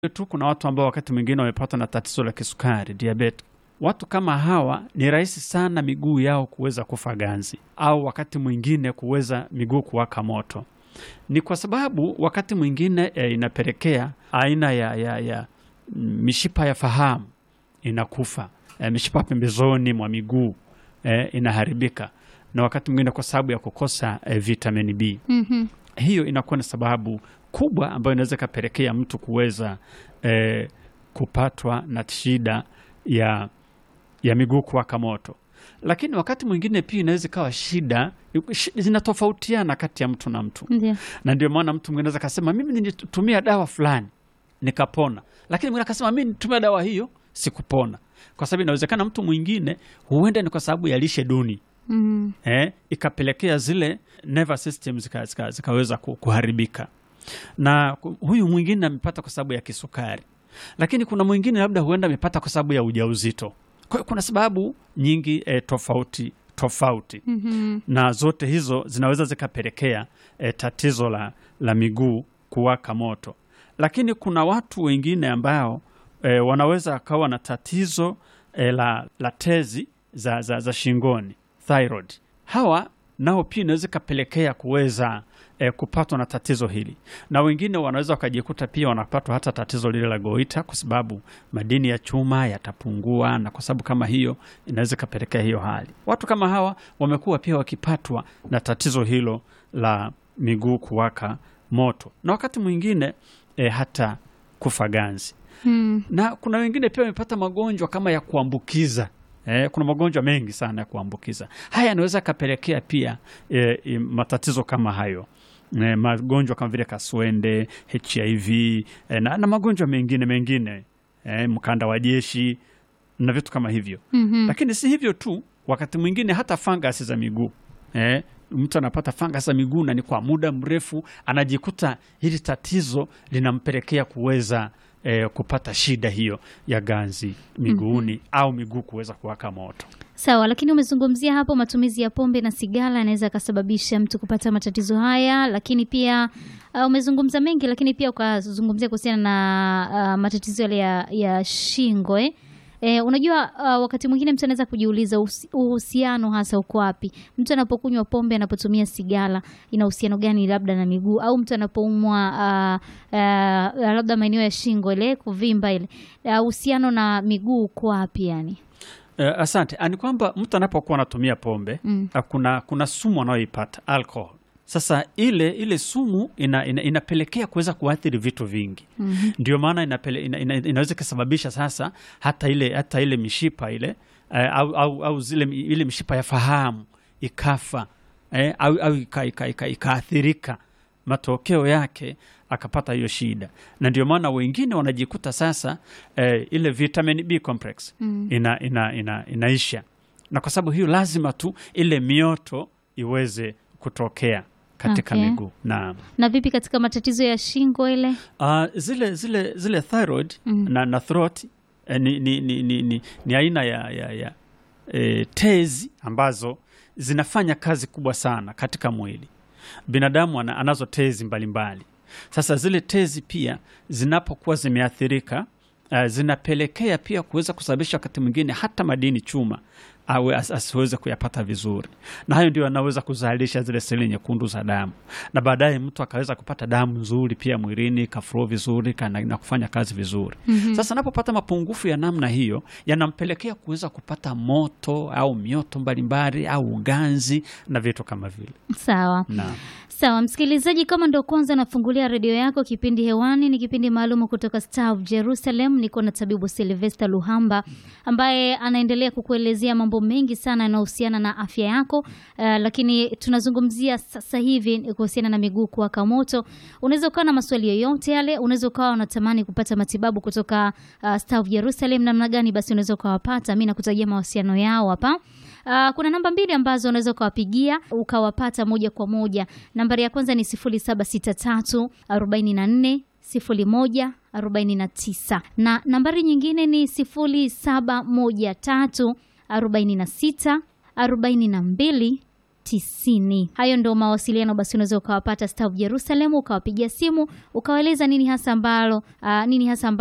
tu kuna watu ambao wakati mwingine wamepatwa na tatizo la kisukari diabetes. Watu kama hawa ni rahisi sana miguu yao kuweza kufa ganzi au wakati mwingine kuweza miguu kuwaka moto. Ni kwa sababu wakati mwingine e, inapelekea aina ya, ya, ya mishipa ya fahamu inakufa, e, mishipa pembezoni mwa miguu e, inaharibika, na wakati mwingine kwa sababu ya kukosa e, vitamini B. Mhm. Hiyo inakuwa ni sababu kubwa ambayo inaweza ikapelekea mtu kuweza eh, kupatwa na shida ya, ya miguu kuwaka moto. Lakini wakati mwingine pia inaweza ikawa shida shi- zinatofautiana kati ya mtu na mtu, Ndio. na ndio maana mtu mwingine anaweza akasema mimi nilitumia dawa fulani nikapona, lakini mwingine akasema mimi nilitumia dawa hiyo sikupona, kwa sababu inawezekana mtu mwingine huenda ni kwa sababu ya lishe duni Mhm. eh, ikapelekea zile nervous system zika, zika, zikaweza ku- kuharibika, na ku- huyu mwingine amepata kwa sababu ya kisukari, lakini kuna mwingine labda huenda amepata kwa sababu ya ujauzito. Kwa hiyo kuna sababu nyingi eh, tofauti tofauti Mhm. na zote hizo zinaweza zikapelekea eh, tatizo la, la miguu kuwaka moto, lakini kuna watu wengine ambao eh, wanaweza wakawa na tatizo eh, la, la tezi za, za, za shingoni thyroid. Hawa nao pia inaweza ikapelekea kuweza eh, kupatwa na tatizo hili, na wengine wanaweza wakajikuta pia wanapatwa hata tatizo lile la goita, kwa sababu madini ya chuma yatapungua, na kwa sababu kama hiyo inaweza ikapelekea hiyo hali. Watu kama hawa wamekuwa pia wakipatwa na tatizo hilo la miguu kuwaka moto, na wakati mwingine eh, hata kufa ganzi Mhm. na kuna wengine pia wamepata magonjwa kama ya kuambukiza. Eh, kuna magonjwa mengi sana ya kuambukiza. Haya yanaweza yakapelekea pia eh, eh, matatizo kama hayo eh, magonjwa kama vile kaswende, HIV eh, na, na magonjwa mengine mengine eh, mkanda wa jeshi na vitu kama hivyo. Mhm. Lakini si hivyo tu, wakati mwingine hata fangasi za miguu eh, mtu anapata fangasi za miguu na ni kwa muda mrefu, anajikuta hili tatizo linampelekea kuweza eh, kupata shida hiyo ya ganzi miguuni au miguu kuweza kuwaka moto. Sawa, lakini umezungumzia hapo matumizi ya pombe na sigara yanaweza yakasababisha mtu kupata matatizo haya, lakini pia uh, umezungumza mengi, lakini pia ukazungumzia kuhusiana na uh, matatizo yale ya, ya shingo eh? Eh, unajua uh, wakati mwingine mtu anaweza kujiuliza uhusi- uhusiano hasa uko wapi? Mtu anapokunywa pombe, anapotumia sigara, ina uhusiano gani labda na miguu, au mtu anapoumwa uh, uh, labda maeneo ya shingo ile kuvimba ile, uh, uhusiano na miguu uko wapi yani? Eh, asante. Ah, Ni kwamba mtu anapokuwa anatumia pombe Mm. ah, kuna, kuna sumu anayoipata alcohol. Sasa ile ile sumu ina, ina, inapelekea kuweza kuathiri vitu vingi Mhm. ndio maana inapele, ina, ina, inaweza ikasababisha sasa hata ile hata ile mishipa ile eh, au, au, au zile mi- ile mishipa ya fahamu ikafa eh, au, au ikaathirika ika, ika, ikaathirika. matokeo yake akapata hiyo shida, na ndio maana wengine wanajikuta sasa eh, ile vitamin B complex Mm. ina, ina, ina, inaisha, na kwa sababu hiyo lazima tu ile mioto iweze kutokea katika Okay. miguu na Na vipi katika matatizo ya shingo ile? Uh, zile zile zile thyroid Mm. na, na throat eh, ni, ni, ni, ni, ni, ni aina ya, ya, ya eh, tezi ambazo zinafanya kazi kubwa sana katika mwili. Binadamu ana, anazo tezi mbalimbali. Sasa zile tezi pia zinapokuwa zimeathirika uh, zinapelekea pia kuweza kusababisha wakati mwingine hata madini chuma awe as, asiweze kuyapata vizuri, na hayo ndio anaweza kuzalisha zile seli nyekundu za damu, na baadaye mtu akaweza kupata damu nzuri pia mwilini ikaflow vizuri ka- na, na kufanya kazi vizuri. Mhm. Sasa anapopata mapungufu ya namna hiyo yanampelekea kuweza kupata moto au mioto mbalimbali au uganzi na vitu kama vile. Sawa. Naam. Sawa, msikilizaji, kama ndo kwanza nafungulia redio yako, kipindi hewani ni kipindi maalum kutoka Star of Jerusalem. Niko na tabibu Silvester Luhamba ambaye anaendelea kukuelezea mambo mengi sana yanayohusiana na afya yako. Uh, lakini tunazungumzia sasa hivi kuhusiana na miguu kuwaka moto. Unaweza ukawa na maswali yoyote yale, unaweza ukawa unatamani kupata matibabu kutoka uh, Star of Jerusalem, namna gani basi unaweza ukawapata. Mi nakutajia mawasiliano yao hapa. Uh, kuna namba mbili ambazo unaweza ukawapigia ukawapata moja kwa moja. Nambari ya kwanza ni 0763 44 01 49 na nambari nyingine ni 0713 46 42 tisini. Hayo ndo mawasiliano basi, unaweza ukawapata Star of Jerusalem, ukawapigia simu ukawaeleza nini hasa ambalo uh, nini hasa ambalo